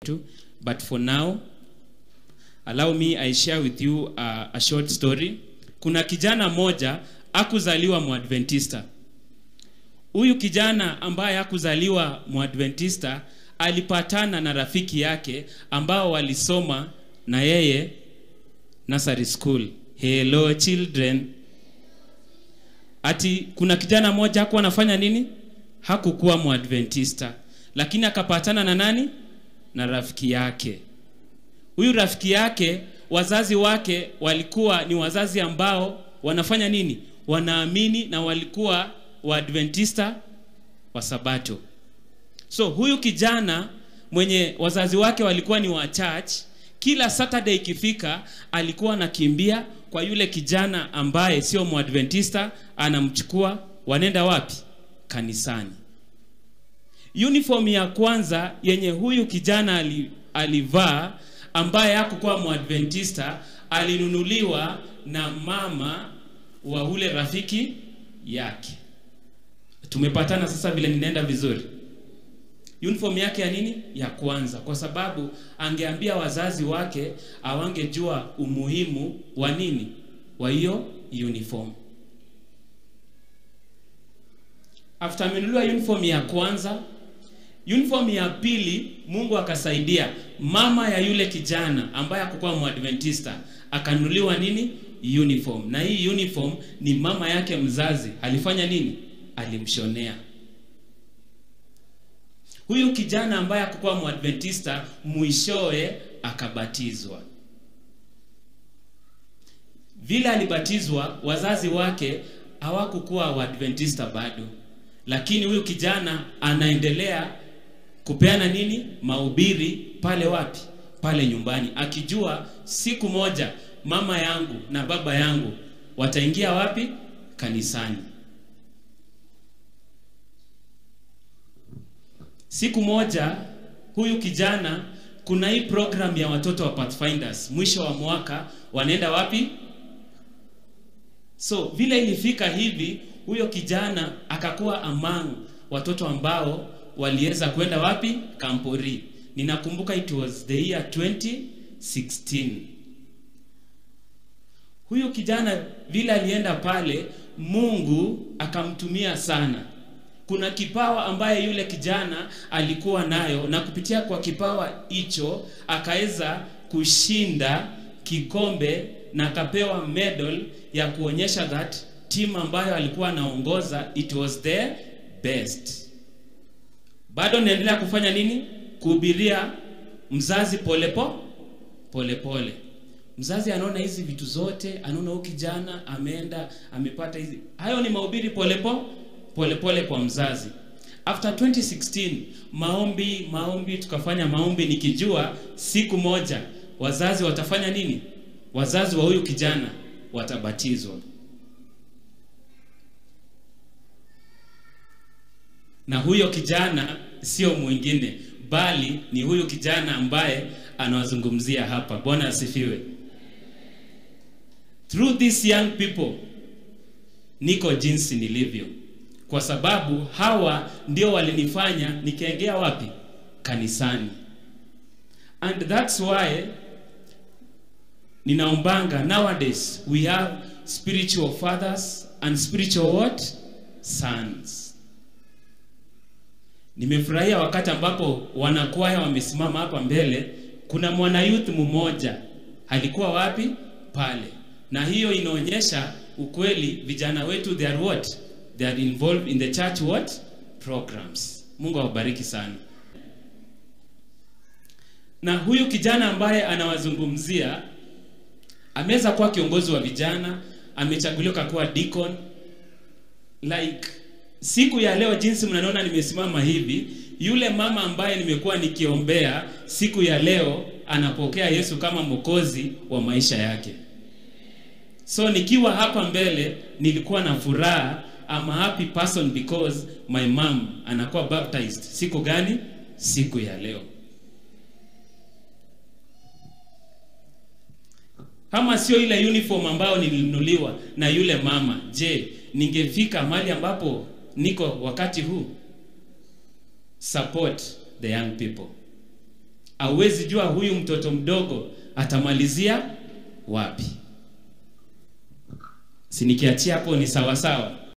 kwetu but for now allow me i share with you uh, a short story kuna kijana mmoja akuzaliwa mwadventista huyu kijana ambaye hakuzaliwa mwadventista alipatana na rafiki yake ambao walisoma na yeye nursery school hello children ati kuna kijana mmoja hakuwa anafanya nini hakukuwa mwadventista lakini akapatana na nani na rafiki yake huyu rafiki yake wazazi wake walikuwa ni wazazi ambao wanafanya nini wanaamini na walikuwa waadventista wa sabato so huyu kijana mwenye wazazi wake walikuwa ni wa church kila saturday ikifika alikuwa anakimbia kwa yule kijana ambaye sio mwadventista anamchukua wanaenda wapi kanisani uniform ya kwanza yenye huyu kijana ali, alivaa ambaye hakukuwa mwadventista alinunuliwa na mama wa ule rafiki yake tumepatana sasa vile ninaenda vizuri uniform yake ya nini ya kwanza kwa sababu angeambia wazazi wake awangejua umuhimu wa nini wa hiyo uniform after amenunuliwa uniform ya kwanza uniform ya pili mungu akasaidia mama ya yule kijana ambaye akukuwa mwadventista akanunuliwa nini uniform na hii uniform ni mama yake mzazi alifanya nini alimshonea huyu kijana ambaye akukuwa mwadventista mwishowe akabatizwa vile alibatizwa wazazi wake hawakukuwa waadventista bado lakini huyu kijana anaendelea kupeana nini mahubiri pale wapi pale nyumbani akijua siku moja mama yangu na baba yangu wataingia wapi kanisani siku moja huyu kijana kuna hii program ya watoto wa pathfinders mwisho wa mwaka wanaenda wapi so vile ilifika hivi huyo kijana akakuwa among watoto ambao waliweza kwenda wapi kampori ninakumbuka it was the year 2016 huyu kijana vile alienda pale mungu akamtumia sana kuna kipawa ambaye yule kijana alikuwa nayo na kupitia kwa kipawa hicho akaweza kushinda kikombe na akapewa medal ya kuonyesha that team ambayo alikuwa anaongoza it was the best bado naendelea kufanya nini kuhubiria mzazi polepo polepole pole. mzazi anaona hizi vitu zote anaona huyu kijana ameenda amepata hizi hayo ni mahubiri polepo polepole kwa mzazi after 2016 maombi maombi tukafanya maombi nikijua siku moja wazazi watafanya nini wazazi wa huyu kijana watabatizwa na huyo kijana sio mwingine bali ni huyu kijana ambaye anawazungumzia hapa bwana asifiwe through these young people niko jinsi nilivyo kwa sababu hawa ndio walinifanya nikaegea wapi kanisani and that's why ninaombanga nowadays we have spiritual fathers and spiritual what sons nimefurahia wakati ambapo wanakwaya wamesimama hapa mbele kuna mwana youth mmoja alikuwa wapi pale na hiyo inaonyesha ukweli vijana wetu they are what they are involved in the church what programs mungu awabariki sana na huyu kijana ambaye anawazungumzia ameweza kuwa kiongozi wa vijana amechaguliwa kuwa deacon like siku ya leo jinsi mnaniona nimesimama hivi yule mama ambaye nimekuwa nikiombea siku ya leo anapokea yesu kama mwokozi wa maisha yake so nikiwa hapa mbele nilikuwa na furaha I'm a happy person because my mom anakuwa baptized siku gani siku ya leo kama sio ile uniform ambayo nilinunuliwa na yule mama je ningefika mahali ambapo niko wakati huu support the young people hauwezi jua huyu mtoto mdogo atamalizia wapi. Si nikiachia hapo ni sawa sawa?